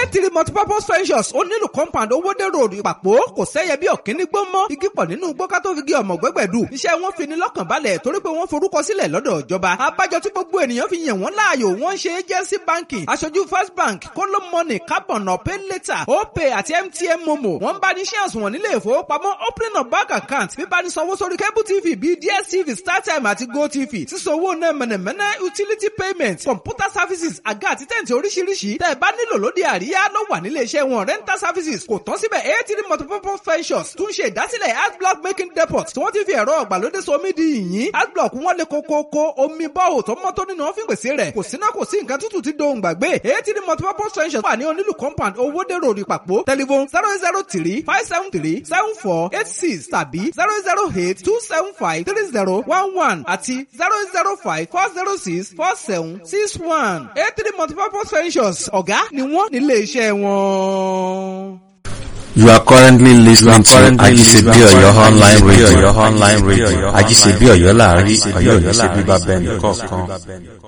eighty multipurpose ventures ó nílùú compound owódèrò ìpàpọ̀ kò sẹ́yẹ bí ọ̀kíní gbó mọ́ igi pọ̀ nínú gbọ́ká tó fi gé ọmọ gbẹ́gbẹ̀dù iṣẹ́ wọn fi ní lọ́kàn balẹ̀ torí pé wọ́n forúkọ sílẹ̀ lọ́dọ̀ ìjọba abájọ tí gbogbo ènìyàn fi yàn wọ́n láàyò wọ́n ń ṣe agency banking aṣojú first bank kóló money carbon pay later opay àti mtn momo wọ́n ń bá ní ṣé àsùnwọ̀n nílé ìfowópamọ́ opening of bank account bíbá ní sanwó sórí cable tv bíi dstv startime àti gotv sísanwó náà mẹ̀nẹ̀mẹ̀nẹ̀ utility payment computer services àga àti tẹ̀ǹtì oríṣiríṣi tẹ́ ẹ bá nílò lóde àríyá ló wà nílé iṣẹ́ wọn rental services kò tán síbẹ̀ eighty multipurpose ventures tún ṣe ìdásílẹ̀ adblock making depot tí wọ́n ti fi ẹ̀rọ ọ̀gbàlódé somi di yìnyín adblock wọn lè kókókó omi bọ́ọ̀ tó mọ́ tó nínú wọn fi pèsè rẹ̀ kò síná kò sí nǹkan tútù tí dohùn gbàgbé eighty multipurpose ventures wà ní onílù compound owóde road ìpàpọ̀ telephone zero zero three five seven three seven four eight six tàbí zero zero eight two seven five three zero one one àti zero zero five four zero six four seven six one eighty multipurpose ventures ọ̀gá ni wọ́n nílé iṣẹ́ wọn. You are currently listening to Ajisebi Oyo online radio. Your online radio. Ajisebi Oyo láàrin Ọ̀yọ́ ò ní ṣe bíbá bẹ́ẹ̀ nìkọ̀ọ̀kan.